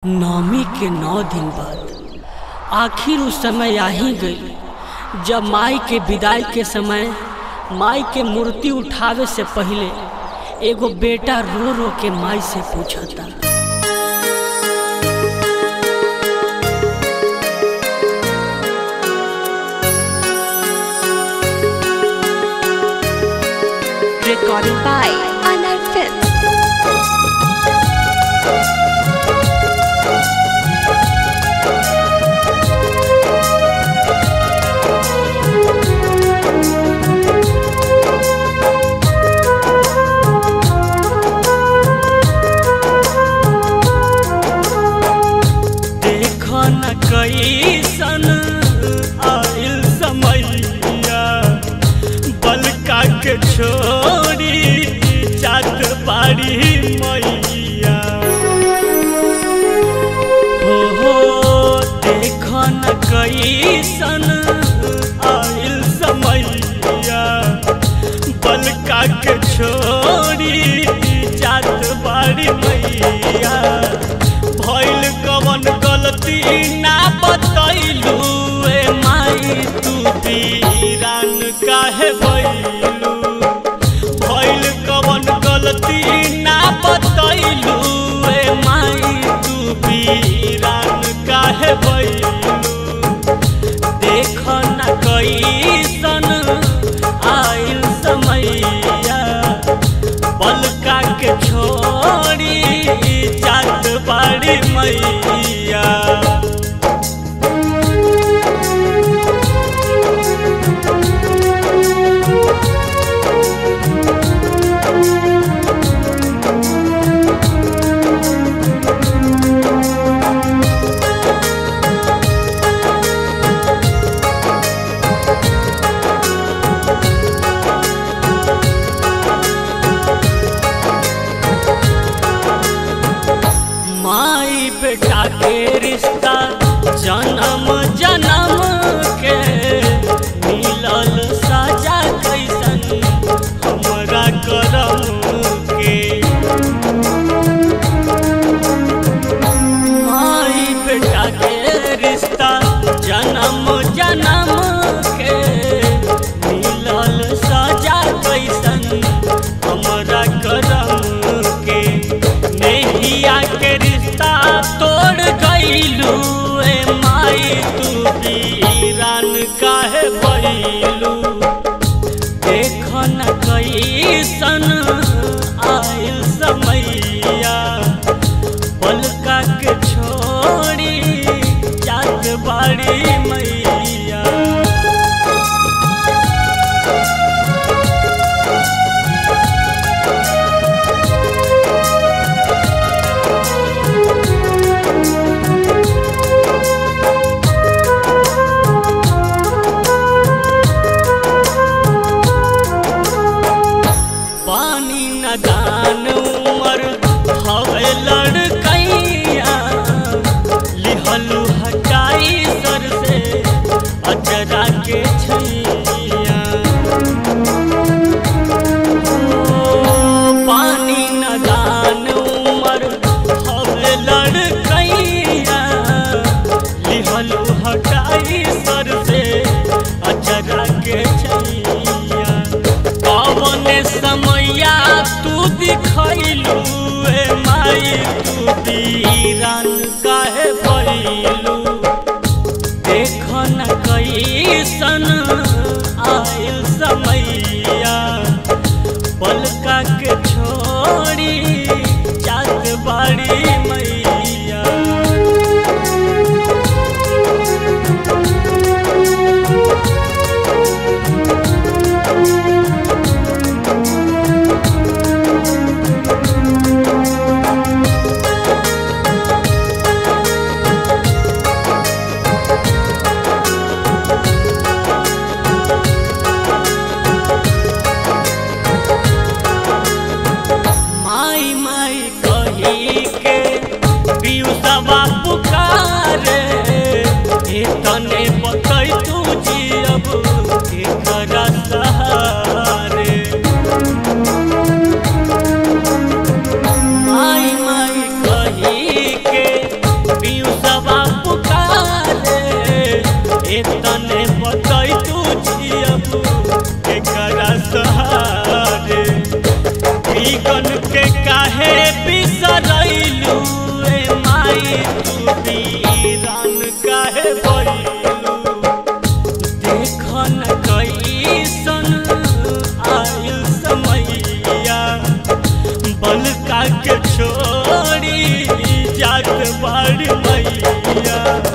नवमी के नौ दिन बाद आखिर उस समय आ ही गई जब माई के विदाई के समय माई के मूर्ति उठावे से पहले एगो बेटा रो रो के माई से पूछता Recording by Anar Films. देख न कैसन आइल समैया बलका के छोड़ी जात बाड़ी मैया हो हो देख न कैसन आइल समैया बलका के छोड़ी जात बाड़ी मैया भइल कवन गलती ना बतैलू ए माई तू वीरान काहे भइलू भइल कवन गलती ना बतैलू ए माई तू वीरान काहे भइलू देख न कैसन आइल समैया बलका के छोड़ी जात बाड़ी मैया माई बेटा के रिश्ता जन्म जन्म के मिलल साजा कैसन हमरा करम के माई बेटा के रिश्ता जन्म जन्म के मिलल साजा कैसन हमरा करम के नैया के रिश्ता तोड़ गईलू ए माई तू वीरान काहे भइलू देख न कैसन आइल समैया पलका के छोड़ी जात बाड़ी मैया पानी न दान उमर हवे लड़कैया लिहलू हटाई सर से अजरा के छैया ओ, पानी न दान उमर हवे लड़कैया लिहलू हटाई सर से अजरा के छैया पवन समैया तू दिखैलू ए माई तू वीरान काहे भइलू देख न कैसन आइल समैया पलका के छोड़ी जात बाड़ी मैया माई माई कही के पियुसवा पुकारे ए तने बतै तू जियब एकरा सहारे माई माई कही के बाड़ी मैया